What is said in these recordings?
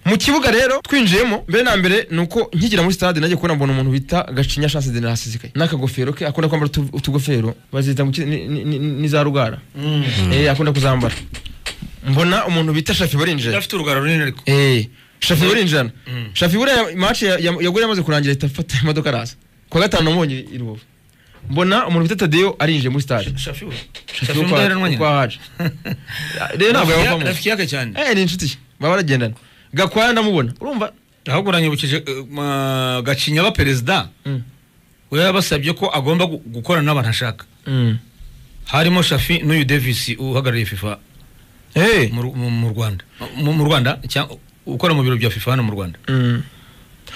mu kibuga rero twinjiyemo mbere na mbere ni uko nkigira muri stade najya kubona mbona umuntu bita gacinya chance de nasizikaye n'akagofero ke akunda kwambara utu- utugofero bazita mu ki- ni- ni- ni- n'iza rugara eh akunda kuzambara mbona umuntu bita shafi barinjira afite urugara runini ariko Eh, shafi buriya injana shafi buriya match ya- ya- yaguye yamaze kurangira ahita afata imodoka araza kuwa gatanu namubonye i rubavu mbona umuntu bita tadeyo arinjiye muri stade shafi we Shafi shafi wo kwa- w'umudaheranwa wo kwa nyine haje rero ntabwo Rafiki- yabavamo rafiki yake cyane eh ni inshuti ye baba baragendana gakwaya ndamubona urumva ahubwo uranyibukije eh, ma- gacinya aba perezida Mm. we yabasabye ko agomba gu- gukorana n'abantu ashaka Mm. harimo shafi n'uyu davisi uhagarariye fifa eh mu Ru- mu mu rwanda mu mu rwanda cyangwa ukora mu biro bya fifa hano mu rwanda Mm.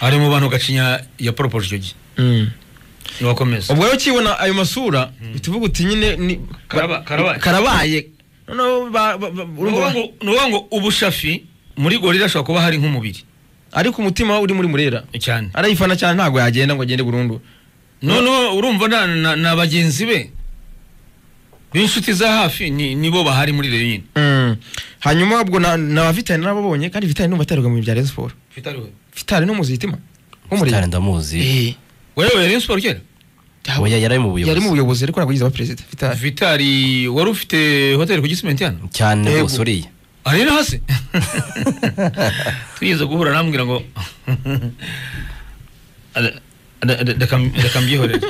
ari mu bantu gacinya ya poropoje icyo gihe Mm. niwakomeza ubwo rero ukibona ayo masura bituvuga uti nyine ni Karaba- karabaye. karabaye noneho ba- ba- ba- ni urumva ukuvuga ngo- ni ukuvuga ngo ubu shafi muri gorira ashobora kuba hari nk'umubiri ariko umutima uri muri murera cyane arayifana cyane ntabwo yagenda ngo agende burundu noneho urumva na- na- na bagenzi be b'inshuti za hafi ni- nibo bahari muri reyo nyine Mm. hanyuma ubwo na, na Vitali narababonye kandi Vitali numva ataruga mu bintu bya Rayon Sport Vitali no muzitima cyane ndamuzi eh wewe Rayon Sport kera yaba- oya yari ari mu yari mu buyobozi buyobozi ariko ntabwo yize aba perezida Vitali vitali wari ufite hoteli ku gisimenti hano cyane Yego. rwose uriya ari no hasi tugeze guhura arambwira ngo Ada- ada- ada- reka- reka mbyihorere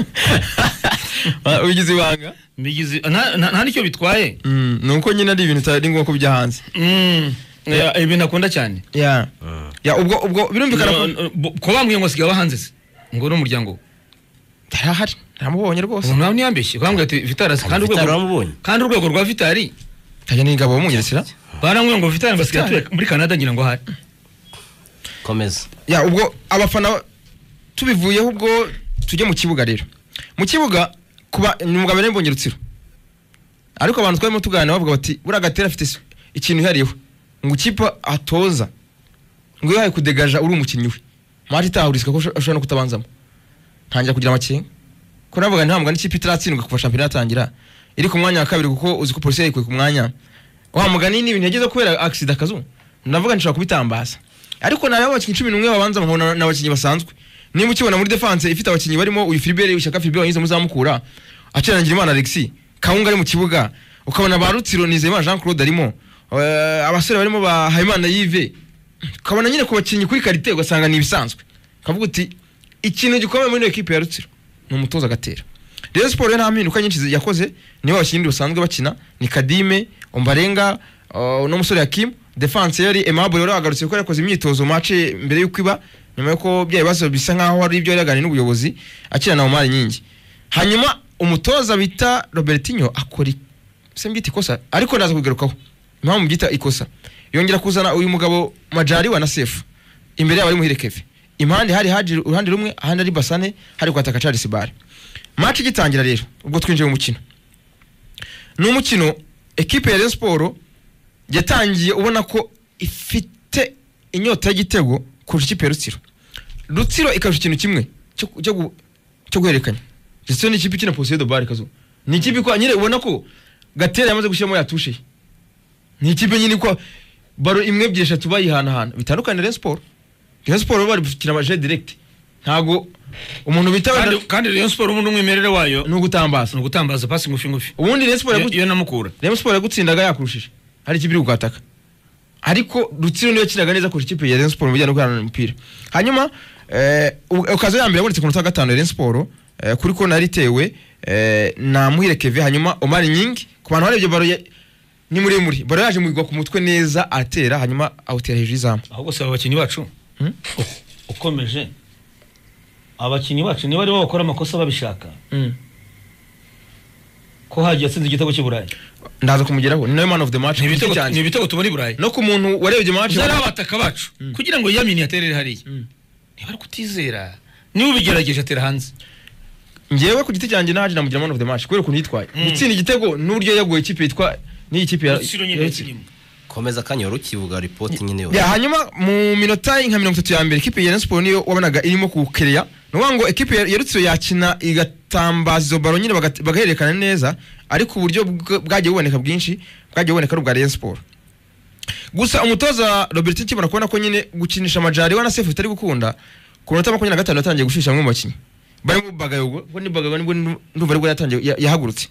ubigize ibanga mbigize nta- nta nta nicyo bitwaye Mm, ni uko nyine ari ibintu utari ngombwa ko bijya hanze Mm, ya- ibintu akunda cyane ya ya ubwo ubwo birumvikana ko No, no, bo- ko bambwiye ngo sigaye abahanze se ngo ni umuryango we Yari ahari naramubonye rwose ubu nawe ntiyambeshye bambwiye ati vitali arasa kandi Vitali urwego uramubonye? kandi urwego rwa vitali kajya n'ingabo bamunyirisira barambwiye ngo vitali ngo asigaye Vitali. atuye muri canada ngira ngo hari komeza ya ubwo abafana tubivuyeho ubwo tujye mu kibuga rero mu kibuga kuba ni umugabo nari mbonye rutsiro ariko abantu twarimo tuganira bavuga bati buriya gatera afite s- ikintu yihariyeho ngo ikipe atoza ngo iyo kudegaja uri umukinnyi we mari itahahurizwa ko usho- ashobora no kutabanzamo ntangira kugira amakenga ko navuga ntabwo n'ikipe itaratsindwa kuva shampiyona yatangira iri ku mwanya wa kabiri kuko uzi ko polisi yayikuye ku mwanya wa mugani ni ibintu yagezeho kubera agisida kazu ndavuga nshobora kubitambaza ariko nari abakinnyi cumi n'umwe babanza nkabona n'abakinnyi basanzwe niba ukibona muri defense ifite abakinnyi barimo uyu Philibert ishyaka Philibert wanyuze muzamukura acirangira imana Alexis Kawunga ari mu kibuga ukabona ba Rutsiro Nizeyimana Jean Claude arimo eh, abasore barimo ba Habimana Yves ukabona nyine ku bakinnyi kuri karite ugasanga ni ibisanzwe ukavuga uti ikintu gikomeye muri ino ekipe ya Rutsiro ni umutoza agatera Rayon Sport yo nta mpinduka nyinshi zi- yakoze niwe abakinnyi basanzwe bakina ni Kadime Ombarenga uh, n'umusore Hakim defense yari Aimable wari wagarutse kuko yakoze imyitozo match mbere y'uko iba nyuma y'uko byari ibibazo bisa nk'aho hari ibyo yaraganiye n'ubuyobozi akina na Omar Nyingi hanyuma umutoza bita Robertinho akora i- se mbyita ikosa ariko ndaza kugarukaho impamvu mbyita ikosa yongera kuzana uyu mugabo Majari wa na Sefu imbere yabo ari muhire Kevin impande hari haji uruhande rumwe ahandi ari Basane hari kwataka Charles Bare match igitangira rero ubwo twinjiye mu mukino ni umukino ekipe ya Rayon Sport yatangiye ubona ko ifite inyota y'igitego kurusha ikipe ya Rutsiro Rutsiro ikarusha ikintu kimwe cyo cyo gu- cyo guhererekanya Rutsiro ni ikipe ikina position de balle kazo ni ikipe ko nyine ubona ko Gatera yamaze gushyiramo yatushe ye. ni ikipe nyine ko baro imwe ebyiri eshatu bayihanahana bitandukanye na Rayon Sport Rayon Sport bo bari gukina amaje direct ntago umuntu bita wenda- Kandi- kandi Rayon Sport ubundi umwimerere wayo ni ugutambaza ni ugutambaza pasi ngufi ngufi ubundi Rayon Sport Iyo- yagu- iyo namukura Rayon Sport yagutsindaga yakurushije hari ikipe iri kugutaka ariko Rutsiro niyo yakinaga neza kurusha ikipe ya Rayon Sport mu bijyanye no guharanira umupira hanyuma eh, u- okaziyo ya mbere yabonetse ku munota wa gatanu ya Rayon Sport eh, kuri kona yari itewe eh, na Muhire Keve hanyuma Omar Nyingi ku bantu barebye baro ya- ni muremure baro yaje mu igwa ku mutwe neza atera hanyuma awutera hejuru y'izamu ahubwo si abakinnyi bacu Hmm? U- ukomeje abakinnyi bacu niba aribo bakora amakosa babishaka ko hagiye atsinze igitego cy'i burayi ndaza kumugeraho ni nawe man of the match ni ku giti ibitego- cyanjye. ni ibitego tubona i burayi no ku muntu warebye match byari abataka bacu kugira ngo yamini aterere hariya Mm. niba ari kutizera niba ubigerageje atera hanze njyewe ku giti cyanjye naje namugira man of the match kubera ukuntu yitwaye gutsinda igitego n'uburyo yaguye ikipe yitwa n'iyi kipe ya Rutsiro nyine ya- yatsinze. komeza akanya wari ukivuga ripoti nyine ya yose hanyuma mu minota nka mirongo itatu ya mbere ikipe ya Rayon Sport niyo wabonaga irimo kukereya ni ukuvuga ngo ikipe ya- ya Rutsiro yakina igatambaza izo baro nyine bagat- bagahererekana neza ariko uburyo bw- bwagiye buboneka bwinshi bwagiye buboneka ari ubwa Rayon Sport gusa umutoza robert nkibona kubona ko nyine gukinisha amajari we na sefu bitari gukunda ku minota makumyabiri na gatanu yatangiye gushyushya bamwe mu bakinnyi barimo bagayogo ubwo ni bagayogo nibwo ndumva aribwo yatangiye ya- yahagurutse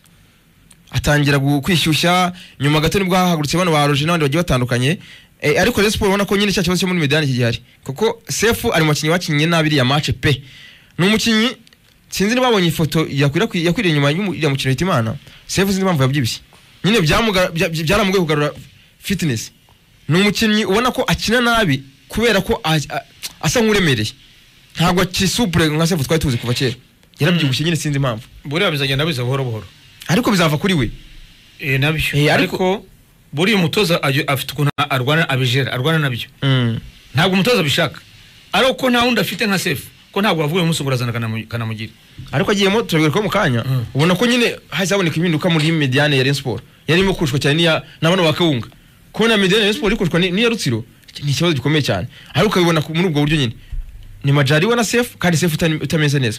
atangira gu- kwishyushya nyuma gato nibwo hahagurutse bano ba roje n'abandi bagiye batandukanye Eh, ariko rero siporo ubona ko nyine cya kibazo cyo muri medani kigihari kuko sefu ari mu bakinnyi bakinnye nabi iriya mace pe ni umukinnyi sinzi niba babonye ifoto yakwirakwiriye yakwiriye inyuma y'umu- y'iriya mukino hitimana sefu sinzi impamvu yabyibushye nyine byamuga- bya- bya- byaramugoye kugarura fitinesi ni umukinnyi ubona ko akina nabi kubera ko a- a- asa nk'uremereye ntabwo akisupure nka sefu twari tuzi kuva kera yarabyibushye nyine sinzi impamvu buriya bizagenda biza buhoro buhoro ariko bizava kuri we eh nabyo Eh, ariko- ariko buriya umutoza ajya- afite ukuntu arwana abijera arwana nabyo Mm. ntabwo umutoza abishaka ariko ko nta wundi afite nka sefu ko ntabwo bavuye umusugurazana kanamu- kanamugire ariko agiyemo turabigaruka mu kanya Mm. ubona ko nyine hahise haboneka impinduka muri mediane ya Rayon Sport yari irimo kurushwa cyane n'iya na bano ba Kawunga kubona mediane ya Rayon Sport iri kurushwa ni- n'iya Rutsiro ni ikibazo gikomeye cyane ariko ukabibona ku- muri ubwo buryo nyine ni Majari we na Sefu kandi Sefu utani- utameze neza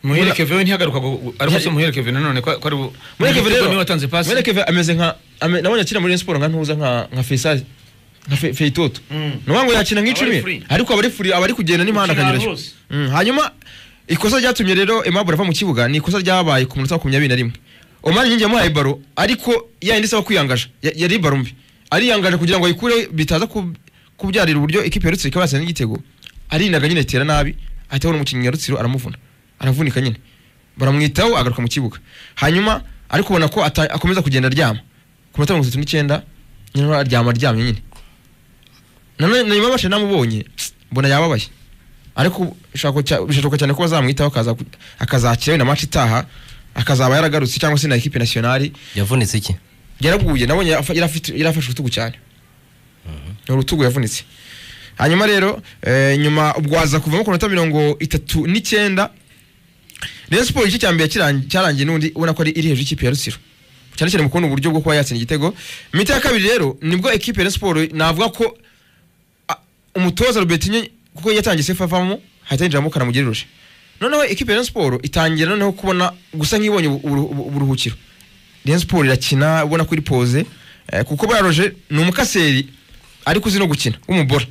muhere Buriya- keve we ntihagarukwa gu- ariko si muhere keve nanone ko ko ari bu- Mureke Keve rero niwe watanze pasi Mureke Keve ameze nka ame- nabonye akina muri Rayon Sport nka ntuza nka nka Faisal nka Fe- Feitoto Mm. nuvuga ngo yakina Abari nk'icumi free. ariko abari free abari kugenda n'imihanda Ukina akanyurashyo hose. Mm, hanyuma ikosa ryatumye rero Aimable ava mu kibuga ni ikosa ryabaye ku munota wa makumyabiri na rimwe Omar Nyingi yamuhaye baro ariko yayindi isaba kwiyangaje Ya- yari baro mbi ariyangaje kugira ngo ayikure bitaza kub- kubyarira uburyo ikipe ya Rutsiro ikaba yatsinda igitego arindaga nyine itera nabi ahita abona umukinnyi wa Rutsiro aramuvuna aravunika nyine baramwitaho agaruka mu kibuga hanyuma ariko ubona ko ata- akomeza kugenda aryama ku minota mirongo itatu n'icyenda nyine aryama aryamye nyine nanone na nyuma y'abashe namubonye mbona yababaye ariko bishaka cya- bishoboka cyane ko bazamwitaho akaza ku- akazakira wenda match itaha akazaba yaragarutse cyangwa se na equipe nationale yavunitse iki yaraguye nabonye yafa- yari afite- yari afashe urutugu cyane ni urutugu yavunitse hanyuma rero eh, nyuma ubwo aza kuvamo ku minota mirongo itatu n'icyenda Rayon Sport igice cya mbere kirangi- cyarangiye n'undi ubona ko ari iri hejuru y'ikipe ya Rutsiro cyane cyane mu kubona uburyo bwo kuba yatsinda igitego imiti ya kabiri rero nibwo ekipe ya Rayon Sport navuga ko a- umutoza Robert Nye kuko yatangiye sefa avamo hahita yinjiramo kanamugire ruje noneho ekipe ya Rayon Sport itangira noneho kubona gusa nk'ibonye ubu- ubu- ubu- uburuhukiro Rayon Sport irakina ubona ko iri poze eh, kuko buriya roje ni umukaseri ariko uzi no gukina w'umubora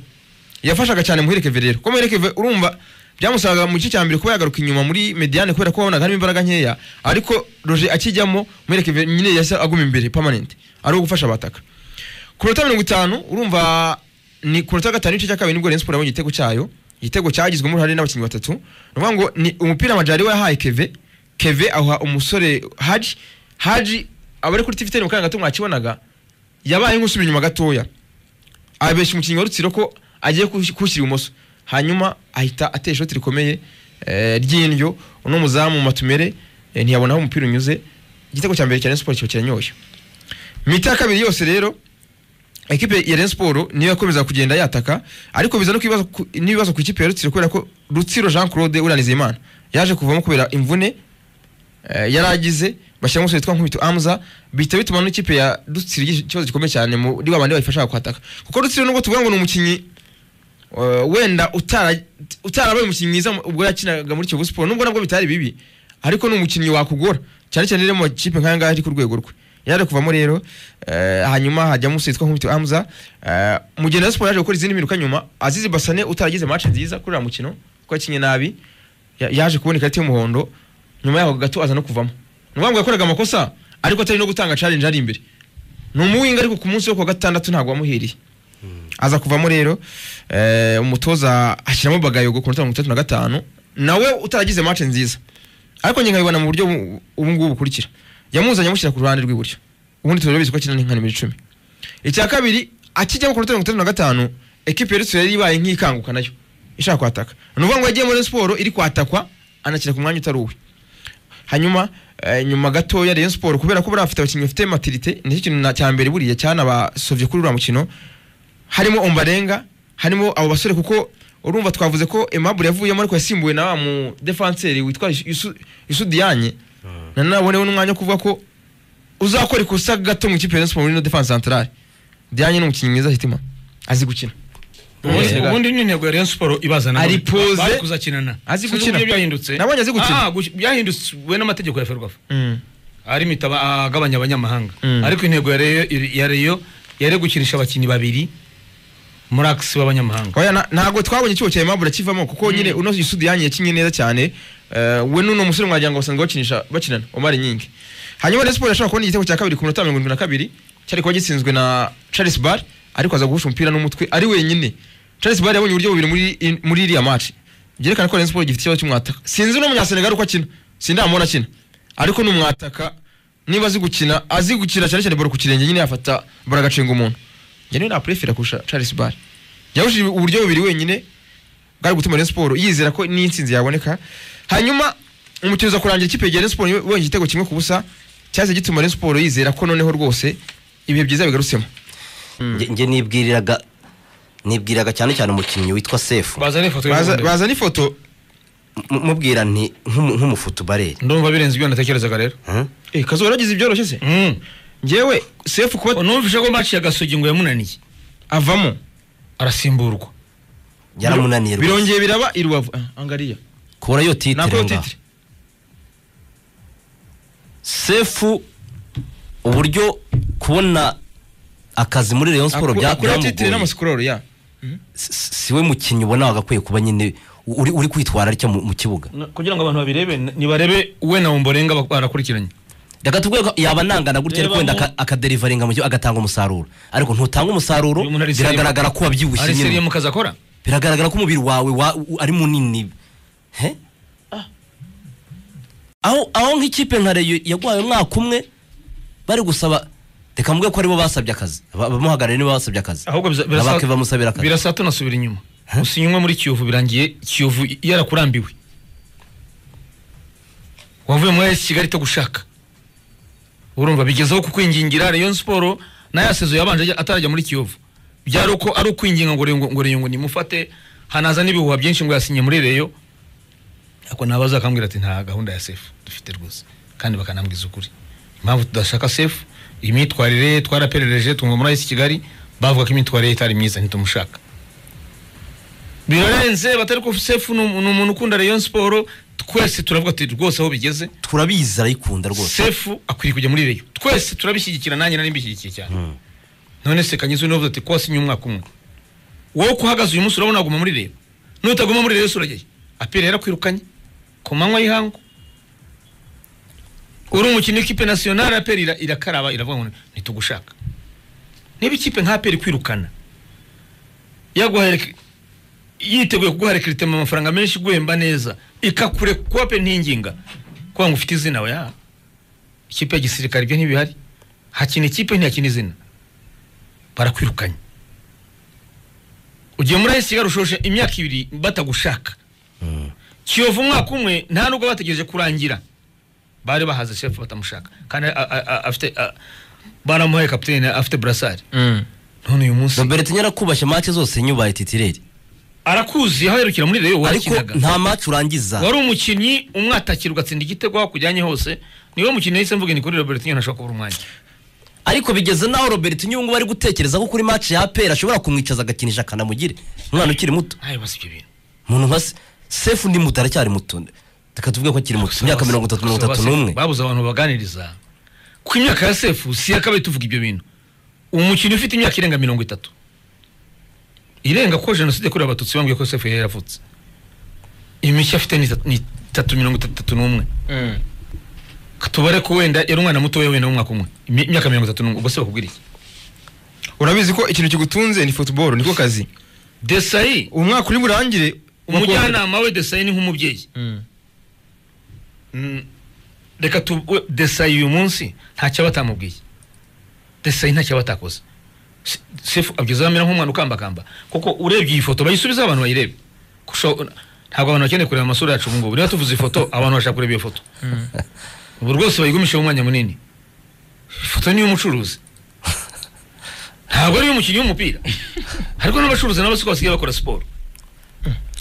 yafashaga cyane muhereke rero kuko muhereke urumva byamusaga mu gice cya mbere kuba yagaruka inyuma muri mediane kubera ko wabonaga harimo imbaraga nkeya ariko roje akijyamo muhereke nyine yahise aguma imbere permanent ari uwo gufasha abataka ku minota mirongo itanu urumva ni ku minota gatanu n'igice cya kabiri nibwo Rayon Sport yabonye igitego cyayo igitego cyagizwemo uruhare n'abakinnyi batatu ni ukuvuga ngo ni umupira amajari we yahaye keve keve awa umusore haji haji abari kuri tiviteri mu kanya gato mwakibonaga yabaye nk'usubira inyuma gatoya abeshya umukinnyi wa Rutsiro ko agiye kush- kuwushyira ibumoso hanyuma ahita atera ishoti rikomeye eh, ry'indyo uno muzamu mu matumere eh, ntiyabona aho umupira unyuze igitego cya mbere cya Rayon Sport kiba kiranyoye mita ya kabiri yose rero ekipe ya Rayon Sport niyo yakomeza kugenda yataka ariko biza no kubibazo ku- n'ibibazo ku ikipe ya Rutsiro kubera ko Rutsiro Jean Claude uranize imana yaje kuvamo kubera imvune eh, yari agize bashyiramo umusore witwa Nkubito Amza bihita bituma n'ikipe ya Rutsiro igira ikibazo gikomeye cyane muri wa bandi bayifasha kwataka kuko Rutsiro nubwo tuvuga ngo ni umukinnyi eh, wenda utara- utarabaye umukinnyi mwiza mu- ubwo yakinaga muri Kiyovu Sport nubwo nabwo bitari bibi ariko ni umukinnyi wakugora cyane cyane rero mu makipe nk'aya ngaya ari ku rwego rwe yaje kuvamo rero eh, hanyuma hajyamo umusore witwa Nkubito Amza eh, mugenda wa Sport yaje gukora izindi mpinduka nyuma Azizi Basane utaragize match nziza kuri uriya mukino kuko yakinnye nabi ya- yaje kubona ikarita y'umuhondo nyuma yaho gato aza no kuvamo ni ukuvuga ngo yakoraga amakosa ariko atari no gutanga challenge ari imbere ni umuwinga ariko ku munsi wo ku wa gatandatu ntabwo wamuhiriye aza kuvamo rero eh, umutoza ashyiramo bagayogo ku minota mirongo itatu na gatanu nawe utaragize match nziza ariko njye nkabibona mu buryo bu- ubu ngubu bukurikira yamuzanye amushyira ku ruhande rw'iburyo ubundi turabizi ko akina n'inka nimero icumi icya kabiri akijyamo ku minota mirongo itatu na gatanu ekipe ya Rutsiro yari ibaye nk'ikanguka nayo ishaka kwataka ni ukuvuga ngo yagiye muri siporo iri kwatakwa anakina ku mwanya utari uwe hanyuma eh, nyuma gatoya Rayon Sport kubera ko bari bafite abakinnyi bafite maturite nicyo kintu na- cya mbere buriya cyanabasovye kuri uriya mukino harimo Ombarenga harimo abo basore kuko urumva twavuze ko Aimable yavuyemo ariko yasimbuwe na wa mu defenseur witwa Yusu- Yusu Diagne nanone abonewe n'umwanya wo kuvuga ko uzakora ikosa gato mu ikipe ya Rayon Sport muri no defense centrale Diagne ni umukinnyi mwiza hitima azi gukina ubundi Yeah. ubundi ni intego ya Rayon Sport ibazana Ari poze. bari kuzakinana Azi Sinzi gukina. uburyo byahindutse Nabonye azi gukina. Ah, guki- byahindutse n'amategeko ya Ferwafa Mm. ari mitaba agabanya abanyamahanga Mm. ariko intego ya Rayon- ya Rayon yari gukinisha abakinnyi babiri muri akisi b'abanyamahanga Oya na- ntabwo twabonye ikibo cya Aimable kivamo kuko nyine uno Yusudi yanyi yakinye neza cyane Eh, we n'uno musore mwagira ngo basanga bakinisha bakinana Omar Nyingi hanyuma Rayon Sports yashobora kubona igitego cya kabiri ku minota mirongo irindwi na kabiri cyari kuba gitsinzwe na Charles Bar ariko aza guhusha umupira n'umutwe ari wenyine Charles Bar yabonye uburyo bubiri muri in- muri iriya match byerekana ko Rayon Sports gifite ikibazo cy'umwataka sinzi no munyasenegal uko akina sindamubona akina ariko ni umwataka niba azi gukina azi gukina cyane cyane baro ku kirenge nyine yafata baro agacenga umuntu njye niwe naprefera kurusha Charles Bar yahushije uburyo bubiri wenyine bwari gutuma Rayon Sports yizera ko n'intsinzi yaboneka hanyuma umukino uza kurangira ikipe ya Rayon Sports wonye igitego kimwe ku busa cyaje gituma Rayon Sports yizera ko noneho rwose ibihe byiza bigarutsemo Nge- nge nibwiriraga nibwiriraga cyane cyane umukinnyi witwa sefu bazana ifoto Baza- y'ubundi. bazana ifoto M- mubwira nti nk'umu- nk'umufutubareri ndumva birenze ibyo natekerezaga rero Huh? eh kazo waragize ibyoroshye se Mm. njyewe sefu kuba numvise ko match ya gasogi ngo yamunaniye avamo arasimburwa yaramunaniye rwose birongeye biraba i Rubavu Ah, angariya kubura yo nako titire ngaho titire sefu uburyo kubona akazi muri Rayon Sports bya- akora titire byamugoye n'amasikororo ya Si- siwe mukinnyi ubona wagakwiye kuba nyine uri uri kwitwararika mu mu kibuga kugira ngo abantu babirebe nibarebe we na umborenga barakurikiranye reka tuvuge ko yaba anangana gutya ariko wenda aka- akaderivaringa mu kibuga agatanga umusaruro ariko ntutanga umusaruro Uyu muntu ari seriye- biragaragara ko wabyibushye ari seriye mu nyine kazi akora biragaragara ko umubiri wawe wa- u- ari munini he aho aho nk'ikipe nka reyo yagwaye umwaka umwe bari gusaba reka mvuge ko aribo basabye akazi Aba- abamuhagarariye nibo basabye akazi ahubwo biza- birasa- abake bamusabira akazi birasa tunasubira inyuma usinywe muri kiyovu birangiye kiyovu yarakurambiwe wavuye muri AS kigali gushaka urumva bigezeho kukwingingira rayon siporo nayo asezo yabanje ajya- atarajya muri kiyovu byari uko ari ukwinginga ngo Reyo- ngo reyo ngo nimufate hanaza n'ibihuha byinshi ngo yasinye muri reyo ariko nabaza akambwira ati nta gahunda ya sefu dufite rwose kandi bakanambwiza ukuri impamvu tudashaka sefu imyitwarire ye twaraperereje tumva muri ayisi kigali bavuga ko imyitwarire ye itari myiza ntitumushaka birarenze batari ko sefu ni umu- ni umuntu ukunda reyo siporo twese turavuga tuti rwose aho bigeze turabizi arayikunda rwose sefu akwiriye kujya muri reyo twese turabishyigikira nanjye nari mbishyigikiye cyane Mm. none se kanyuze unavuze ati ko wasinye umwaka umwe wowe ko uhagaze uyu munsi urabona waguma muri reyo nutaguma muri reyo se uragiye apire yarakwirukanye ku manywa y'ihangu uri umukinnyi w'ikipe nasiyonari aperi ira- irakaraba iravuga ngo ntitugushaka niba ikipe nka aperi kwirukana yaguhaye yiteguye kuguha rekiritema amafaranga menshi iguhemba neza ikakure kuba pe ntinginga kuba ngo ufite izina oya ikipe ya gisirikare ibyo ntibihari hakina ikipe ntihakina izina barakwirukanye ugiye muri AS Kigali ushoshe imyaka ibiri batagushaka kiyovu umwaka umwe nta nubwo bategereje kurangira bari bahaze shefu batamushaka kandi a- a- a- afite a- baramuhaye kapitene afite burasari none uyu munsi roberto nyarakubashye make zose nyubaye titireri arakuzi aho aherukira muri reyo ariko warakinaga nta match urangiza wari umukinnyi umwatakira ugatsinda igitego aho kujyanye hose niwe mukinnyi yahise mvuga ni kuri robert nyine ntashobora kubura umwanya ariko bigeze naho robert nyungu bari gutekereza ko kuri match ya apera ashobora kumwicaza agakinisha akanamugire umwana ukiri muto ntayo basi ibyo bintu umuntu nka Se- sefu undi muto aracyari muto reka tuvuge ko akiri muto imyaka mirongo itatu mirongo itatu n'umwe babuze abantu baganiriza ku imyaka ya sefu si yakabaye tuvuga ibyo bintu umukinnyi ufite imyaka irenga mirongo itatu irenga ko jenoside yakorewe abatutsi bambwiye ko sefu yari yaravutse imishyi afite ni itatu- ni itatu mirongo itatu n'umwe tubare ko wenda yari umwana muto wenda w'umwaka umwe Imi- imyaka mirongo itatu n'umwe ubwo se bakubwira iki urabizi ko ikintu kigutunze ni football niko kazi desayi umwaka uri burangire umujyanama we desayi ni nk'umubyeyi Mm. Mm, reka tu we- desayi uyu munsi ntacyo aba atamubwiye desayi ntacyo aba atakoze Se- sefu abyiza amera nk'umwana ukambakamba kuko urebye iyi foto bayisubize abantu bayirebe Kusho- ntabwo abantu bakeneye kureba amasura yacu ubungubu niba tuvuze ifoto abantu bashaka kureba iyo foto ubu rwose bayigumisheho umwanya munini ifoto ni iy'umucuruzi ntabwo ari iy'umukinnyi w'umupira ariko n'abacuruzi nabo siko basigaye bakora siporo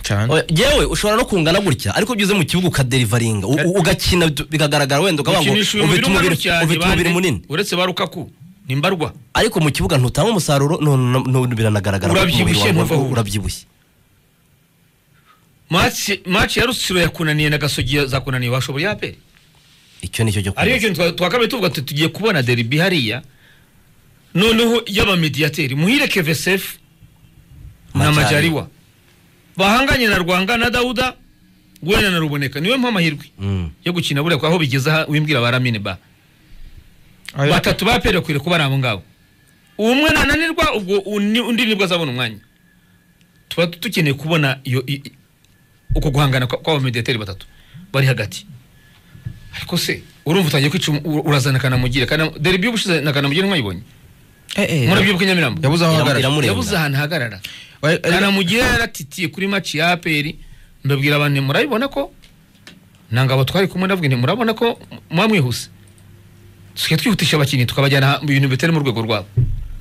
cyane Oya, yewe ushobora no kungana gutya ariko iyo ugeze mu kibuga ukaderivaringa u- u- ugakina bigagaragara wenda ukavuga ngo ukinisha uyu mubiri ufite umubiri umubiri cyane ufite umubiri munini uretse ba rukaku ni mbarwa ariko mu kibuga ntutanga umusaruro none no- no- biranagaragara ko umubiri Urabyibushye, wawe ntuva aho uri. urabyibushye match match ya rusiro yakunaniye na gasogi zakunaniye bashoboye aperi icyo nicyo cyo ariyo kubaza kintu twa- twakabaye tuvuga tuti tugiye kubona deribi hariya noneho y'abamediyateri muhire kevesefu na Majaliwa. majariwa bahanganye na rwanga na dawuda guhera na ruboneka niwe mpa amahirwe Mm. yo gukina buriya aho bigeze aha wimbwira ba ramine ba batatu ba pere bakwiriye kuba ari abo ngabo umwe nananirwa ubwo undi undi nibwo azabona umwanya tuba dukeneye kubona iyo i- i- uko guhangana kwa- kw'abamediyateri batatu bari hagati ariko se urumva utangiye kwica umu- ura- urazana kanamugire Kana- dore ibiyo ubushize na kanamugire ntimwayibonye murabyibuka i nyamirambo yabuze aho Iramu- ahagarara iramu- Murenga. yabuze ahantu hagarara Wa- ari- kanamugire yaratitiye kuri maci ya aperi ndabwira abantu nti murabibona ko ntangabo twari kumwe ndavuga nti murabona ko muba mwihuse tusigaye twihutisha abakinnyi tukabajyana aha- mu bintu bitari mu rwego rwabo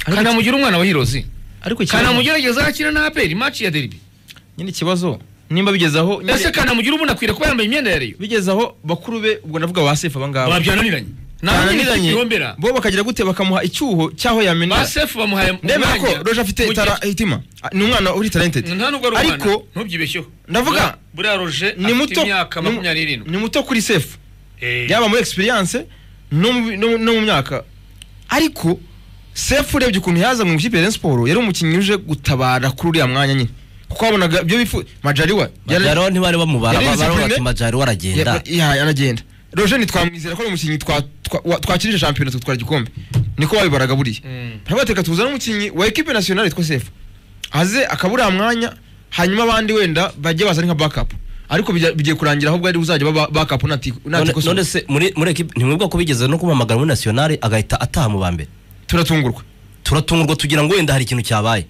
Ariko- kanamugire umwana wa hirozi ariko ikibazo kanamugire ageze aho akina na aperi maci ya deribi nyine ikibazo nimba bigezaho ese kanamugire ubundi akwiriye kuba yambaye imyenda ya reyo bigezaho bakuru be ubwo ndavuga ba sefu abangaba babyananiranye nta Barananiranye, nyine yombera bo bakagira gute bakamuha icyuho cy'aho yamenera basefu bamuhaye ndemera ko umwanya roje afite mu gihe- itara hitima Ah, ni umwana uri talented nta nubwo ari ariko umwana ntubyibeshyeho Ndavuga, Buriya- buriya roje ni afite muto imyaka ni mu- makumyabiri n'irindwi ni muto kuri sefu Eh. yaba muri experience no mu, no, mu- no mu myaka ariko sefu urebye ukuntu yaza mu ikipe ya Rayon Sport yari umukinnyi uje gutabara kuri uriya mwanya nyine kuko wabonaga ibyo bifu majariwa yari- majariwa ntibari bamubara Yari bara discipline- bati majariwa aragenda ya- ya- aragenda roje ntitwamwizera ko ari umukinnyi twa- twa- wa- twakirije shampiyona tutwara igikombe niko babibaraga buriya Mm. baravuga bati reka tuzane umukinnyi wa ekipe nasiyonari witwa sefu aze akaba uriya mwanya hanyuma abandi wenda bajye bazana nka backup ariko bijya- bigiye kurangira ahubwo ari uzajya baba backup unati unati None- kosoza. none se muri muri ekipe ntimwibwa ko bigeze no kubahamagara muri nasiyonari agahita ataha mu ba mbere turatungurwa turatungurwa tugira ngo wenda hari ikintu cyabaye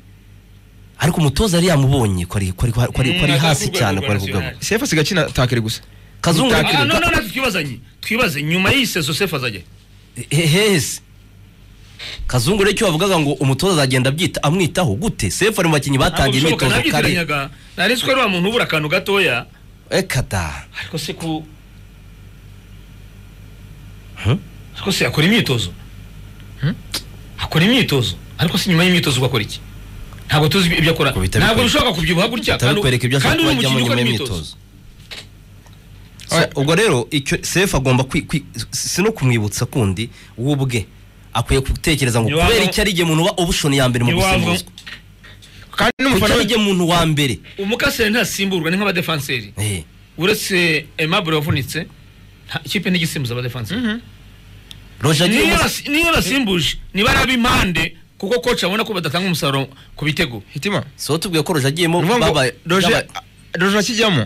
ariko umutoza yari yamubonye ko ari ko ari- ko ari- ko ari- ko ari Mm, hasi agakubwa cyane rwa ko ari kugabo Nationale. sefu asigaye akina takere gusa kazungu Ah, Ah, Akiri- no, no, no, twibazanye twibaze nyuma y'iyi sezo sefu azajya hehese kazungu rero icyo bavugaga ngo umutoza azagenda abyita amwitaho gute sefu ari mu bakinnyi batangiye Ntabwo imyitozo bishoboka, kare nabyitanyaga nari nzi ko ari wa muntu ubura akantu gatoya reka da ariko se ku Hmm? ariko se akora imyitozo Hmm? akora imyitozo ariko se nyuma y'imyitozo ugakora iki ntabwo tuzi ibyo akora Ngo bitabikwereka. ntabwo bishoboka kubyibuha gutya kandi- atabikwereka ibyo kandi ashaka uri kubajyamo umukinnyi nyuma ukora y'imyitozo imyitozo So, ubwo rero icyo sefu agomba kwi- kwi- si no kumwibutsa kundi we ubwe akwiye gutekereza ngo Ntiwavuga- kubera icyo ari igihe umuntu uba ubushoni ya mbere mu Ntiwavuga- gusimbuzwa kandi kuko n'umufana ari we igihe umuntu wa mbere umukaseri ntasimburwa ni nk'abadefanseri Eh, uretse emabure wavunitse nta- ikipe ntigisimbuza abadefanseri roje agiye niyo gusa- yasi- niyo nasimbuje niba ari ab'impande kuko koci abona ko badatanga umusaruro ku bitego hitima so tubwiye ko roje agiyemo ni ukuvuga ngo babaye- roje babaye- roje akijyamo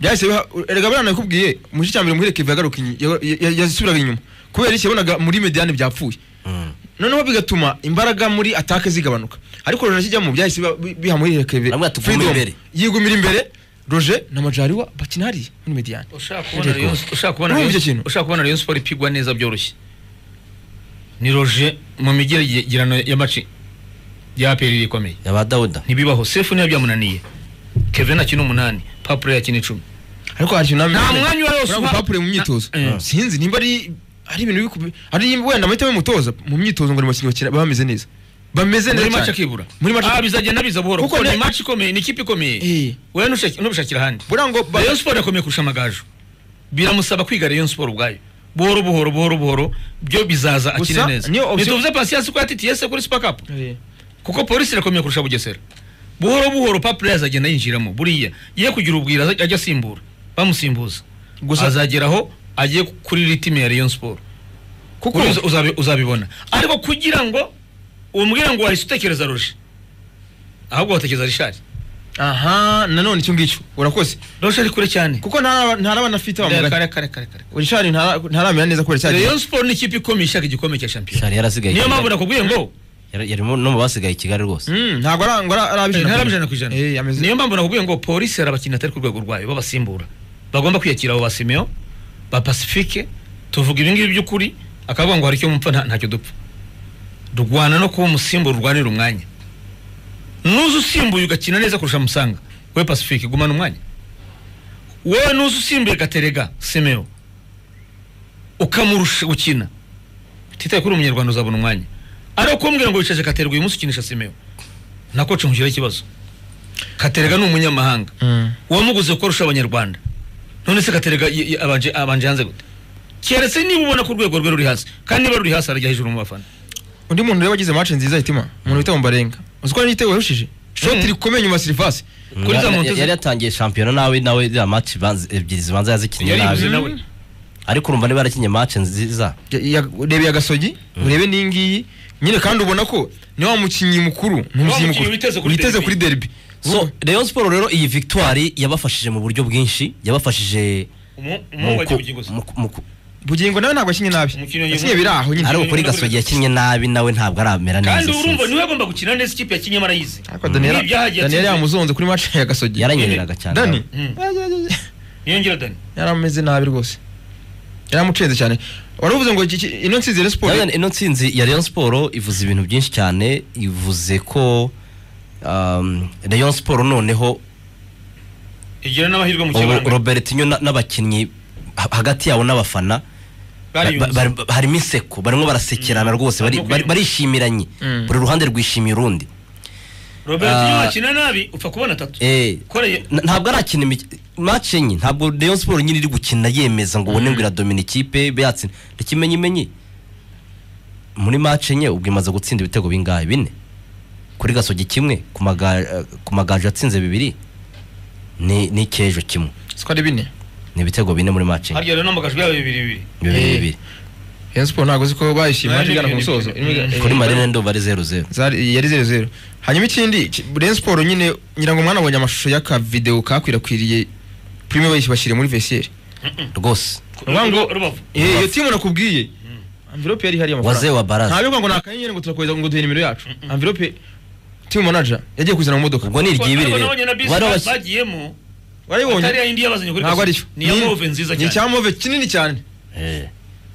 byahise biha erega buriya nakubwiye mu gice cya mbere muhire keve yagaruka inyi- ya- ya- yasubiraga inyuma kubera iki yabonaga muri mediane byapfuye Mm. noneho bigatuma imbaraga muri atake zigabanuka ariko roje akijyamo byahise biba- bi- biha muri keve Baravuga ati, "Guma imbere." yigumira imbere roje na majariwa bakina hariya muri mediane ushaka kubona Ariko- Rayon- ushaka kubona Urumva Rayon- icyo kintu? ushaka kubona Rayon Sports ipigwa neza byoroshye ni roje mu migeragirano y'amaci ya APR ikomeye yaba dawuda ntibibaho sefu niyo byamunaniye kevin akina umunani papure yakina icumi ariko hari ikintu Nta mwanya wa Yesu uha- papure mu myitozo Na- eh. sinzi nimba ari ari ibintu bikube ari wenda amahitamo y'umutoza mu myitozo ngo ni abakinnyi bakina baba bameze neza bameze neza muri maci cyane. akibura muri maci Ah, bizagenda biza buhoro Kuko kuko ni ne- maci ikomeye ni ikipe ikomeye Eh. wowe ntushake- ntubishakire ahandi buriya ngo ba- Rayon Sport akomeye kurusha amagaju biramusaba kwiga Rayon Sport ubwayo buhoro buhoro buhoro buhoro byo bizaza akine Gusa, neza niyo option- ntituvuze Patience ko yatitiye se kuri Super Cup Eh. kuko polisi irakomeye kurusha bugesera buhoro buhoro papure azagenda yinjiramo buriya ye kugira ubwira azaj- ajya asimbura bamusimbuza Gusa- gusa azageraho agiye kuri ritime ya Rayon Sport kuko Buriya uza- uzabi- uzabibona ariko kugira ngo umbwire ngo wahise utekereza roje ahubwo watekereza rishari aha nanone icyo ngicyo urakoze roje ari kure cyane kuko ntaraba- ntarabana afite kare bamugana kare kare kare urishari ntara- ntaramera neza kubera cyagiye Rayon Sport ni ikipe ikomeye ishaka igikombe cya shampiyona shari yarasigaye niyo i mpamvu Kigali. nakubwiye ngo Yari- yari mu- no mu basigaye i kigali rwose ntabwo ara- ngo ara- Eh, arabijana ntari ijana ku ijana Eh, ameze- niyo mpamvu nakubwiye ngo polisi hari abakinnyi atari ku rwego rwayo babasimbura bagomba kwiyakira abo ba simeo ba pacifique tuvuga ibi ngibi by'ukuri akavuga ngo hari icyo mupfa nta- ntacyo dupfa rwana no kuba umusimbura urwanira umwanya nuza usimbuye ugakina neza kurusha musanga we pacifique gumana umwanya wowe nuza usimbuye gaterega simeo ukamurusha gukina titaye kuri umunyarwanda uzabona umwanya ari ukumbwira ngo wicaje gaterega uyu munsi ukinisha simeo nako cumujira ikibazo katerega ni umunyamahanga Mm. wamuguze kuko arusha abanyarwanda none se katerega y- y- abanje abanje hanze gute keretse niba ubona ko urwego rwe ruri hasi kandi niba ruri hasi arajya hejuru mu bafana undi muntu rero wagize match nziza hitima umuntu witwa Mbarenga uzi ko n'igitego yarushije shoti Mm. rikomeye nyuma ya Silvas Kuri za Yari- Montez- yari yatangiye shampiyona nawe nawe za match banze- ebyiri zibanza yazikinnye yaribuze nabi nawe ariko urumva niba yarakinnye match nziza urebe ya Gasogi urebe n'iyi ngiyi nyine kandi ubona ko ni wa mukinnyi mukuru ni umukinnyi mukinnyi mukuru witeze kuri witeze derby. kuri derby so Rayon Sport rero iyi victoire yabafashije mu buryo bwinshi yabafashije Umu- mu umuhungu wagiye ku- kugingo se. mu ku- mu ku- bugingo nawe ntabwo yakinnye nabi Umukinnyi wa yakinnye Juventus. biri aho nyine ariko kuri Muri gasogi buri- yakinnye nabi nawe ntabwo aramera neza kandi urumva sinzi. niwe agomba gukina neza ikipe yakinnye marayise ariko Daniel Ni ibyaha yakinnye. Daniel yamuzonze kuri match ya Gasogi yaranyereraga cyane Dani Mm. niyongera dani yarameze nabi rwose yaramucenze cyane wari uvuze ngo iki- iki- ino nsinzi ya Nanone siporo ino nsinzi ya Rayon Sport ivuze ibintu byinshi cyane ivuze ko um, Rayon Sport noneho igira n'amahirwe mu ubu kibanza Robertinho na- n'abakinnyi ha- hagati yabo n'abafana ba- bariyunze ba- ba- harimo inseko barimo barasekerana rwose bari- Barimo bari- kwiyunga. barishimiranye Mm. buri ruhande rwishimiye urundi robert Ah. iyo wakina nabi upfa kubona atatu Eh, koreye n- ntabwo arakina imik- match enye ntabwo Rayon Sport nyine iri gukina yemeza ngo ubone ngo iradomina ikipe be yatsinda ntikimenyimenyi muri match enye ubwo imaze gutsinda ibitego bingahe bine kuri gasogi kimwe ku maga- ku magaju yatsinze bibiri ni n'icyejo kimwe siko ari bine ni ibitego bine muri match enye harya rero n'amagajwi yabo bibiri bibiri bibiri Eh. bibiri Rayon Sport ntabwo uzi ko bayishimye Naje baje igana ku ibintu musozo bibiri. Irimo- Eh, kuri eh, marine ndumva ari zeru zeru zari- yari zeru zeru hanyuma ikindi ki- Rayon Sport nyine ngira ngo mwana abonye amashusho y'aka video kakwirakwiriye prime bayishyira muri vestiaire rwose Uvuga ngo- rubavu eh iyo timu nakubwiye envelope yari hari amafaranga Wazee wa Baraza. ntabwo ngo nakayenyere ngo turakohereza ngo duhe nimero yacu envelope team manager yagiye kuzana mu modoka ubwo ni iryibiri ariko rero nabonye na bisi Bari ba- basi- bagiyemo atari ya warayibonye indi yabazanye kuri ntabwo ari gasogi. cyo ni iya move nziza ni cyane icya move kinini cyane Eh.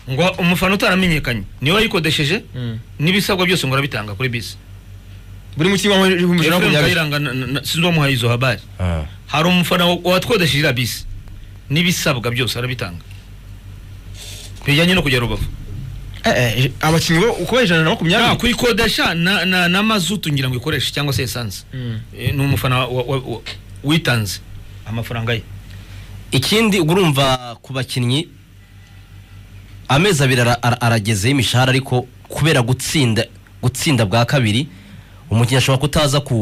ngo umufana utaramenyekanye niwe wayikodesheje Mm. n'ibisabwa byose ngo arabitanga kuri bisi buri mukinnyi wa mu ijana efuremu makumyabiri kayiranga na- na- na- sinzi uwamuhaye izo habari Ah. hari umufana watwodesheje iriya bisi n'ibisabwa byose arabitanga bijyanye no kujya rubavu Eh, eh, abakinnyi bo uko ijana na nta makumyabiri kuyikodesha na- na- na mazutu ngira ngo ikoreshe cyangwa se esanse Mm. Eh, ni umufana wa- wa- wa- witanze amafaranga ye ikindi ubwo urumva ku bakinnyi amezi abiri ara- ara- aragezeho imishahara ariko kubera gutsinda gutsinda bwa kabiri umukinnyi ashobora kutaza ku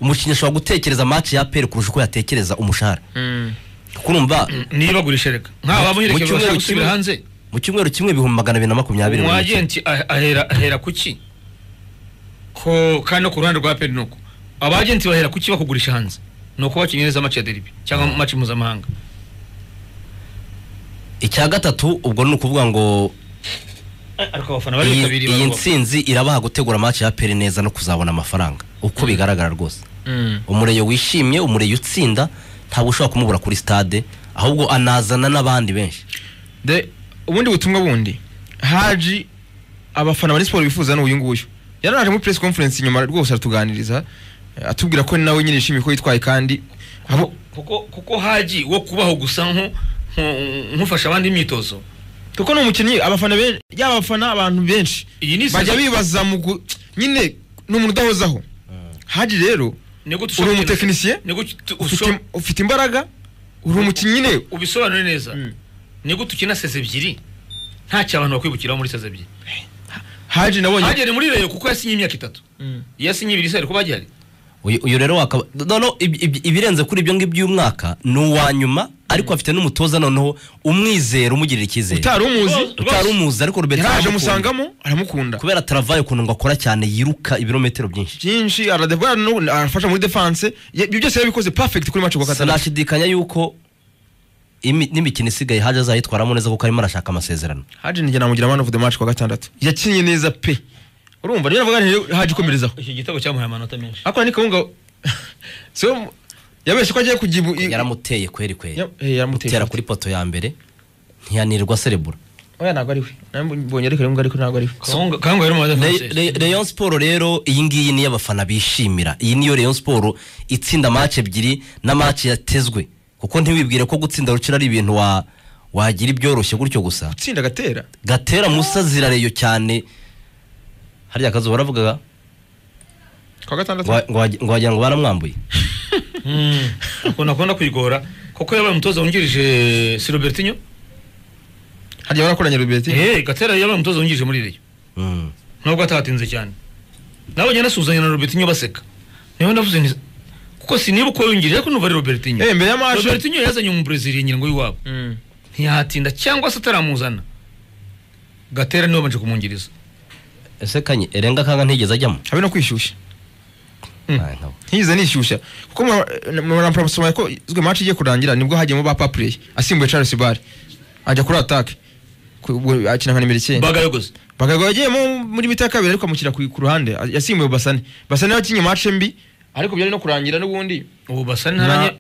umukinnyi ashobora gutekereza match ya peri kurusha uko yatekereza umushahara Mm. kuko urumva niba agurisha reka nk'aba Mu bamuherekeje cyumweru bashaka gusubira kimwe- hanze mu cyumweru kimwe ibihumbi magana abiri na makumyabiri buri mukinnyi. umwagenti ah- ahera ahera ku ki ko kandi no ku ruhande rwa peri nuko abagenti bahera ku ki bakugurisha hanze ni uko bakinnye neza match ya deribi cyangwa match mpuzamahanga icya gatatu ubwo ni ukuvuga ngo ariko abafana iyi baritabiriye iyi barubavu. nsinzi irabaha gutegura match ya peri neza no kuzabona amafaranga uko bigaragara rwose Mm. umureyo wishimye umureyo utsinda ntabwo ushobora kumubura kuri stade ahubwo anazana n'abandi benshi de ubundi butumwa bundi haji abafana bari siporo bifuza ni uyu nguyu yaranaje muri press conference nyuma rwose aratuganiriza eh, atubwira ko nawe nyine yishimiye ko yitwaye kandi abo kuko kuko haji wo kubaho gusa nko- nko- nk'ufasha abandi imyitozo kuko ni umukinnyi abafana benshi yaba abafana abantu benshi iyi ni bajya saison- bibaza mu gu- nyine ni umuntu udahozaho haji rero ni gute uri ushobora kugenda- umutekinisiye? ni gute ufite ushobora- ufite imbaraga uri umukinnyi nyine ubisobanure neza Mm. ni gute ukina seze ebyiri ntacyo abantu bakwibukiraho muri seze ebyiri haji nabonye hagere muri reyo kuko yasinye imyaka itatu Mm. yasinye ibiri se ariko bagihari uyu uyu rero wakaba noneho ibi- ibi- ibirenze kuri ibyo ngibyo uyu mwaka ni uwa nyuma ariko afite n'umutoza noneho umwizera umugirira icyizere utari umuzi Rwose- utari umuzi ariko Roberto yaraje aramukunda. amusangamo aramukunda kubera taravaye ukuntu ngo akora cyane yiruka ibirometero byinshi byinshi aradevora n'ubu arafasha muri defense ye- ibyo byose yabikoze perfect kuri match kwa gatandatu sinashidikanya yuko imi- n'imikino isigaye haje azayitwaramo neza kuko arimo arashaka amasezerano haje njye namugira man of the match kwa gatandatu yakinnye neza pe urumva niyo navuga nti haje ikomerezaho iki gitego cyamuhaye amanota menshi ariko ni kawunga so yabeshye ko agiye kugibu yaramuteye kweri kweri Ya- eh, yaramuteye gutera kweri. kuri poto ya mbere ntiyanirwa serebura oya ntabwo ari we nabonye ariko rimwe ariko ntabwo ari we kangwa rero mu Re- Re- Rayon Sport rero iyi ngiyi niyo abafana bishimira iyi niyo Rayon Sport itsinda match ebyiri na match yatezwe kuko ntiwibwire ko gutsinda rucira ari ibintu wa wagira ibyoroshye gutyo gusa utsinda agatera gatera musa zirareyo cyane harya kazuba baravugaga kwa gatandatu wa- ngo wagi- ngo wagira ngo baramwambuye akunda kubona kwigora kuko yabaye umutoza wungirije si robertinho hagiye barakoranye rubeti Eh, gatera yabaye umutoza wungirije muri reyo Mm. ntabwo atahatinze cyane nabonye anasuhuzanya na robertinho baseka niba ndavuze nti kuko sinibuka yongere ariko numva ari robertinho Eh, mbere ya match. robertinho yazanye umubrezili ngira ngo w'iwabo ntiyahatinda cyangwa se ataramuzana gatera niwe wabanje kumwungiriza ese kanye erenga kanga ntigeze ajyamo habe no kwishyushya Mm. Ah, ntabwo. ntigeze nishyushya kuko muramusomaya ko izwe match igiye kurangira nibwo hagiyemo ba papureye asimbuye charles bar ajya kuri atake akina nka nimero icyenda bagayogoza bakagwa yagiyemo muri mita ya kabiri ariko amushyira ku ku ruhande yasimbuye basane basane yakinnye match mbi ariko byari no kurangira n'ubundi ubu basa Na- ntaranye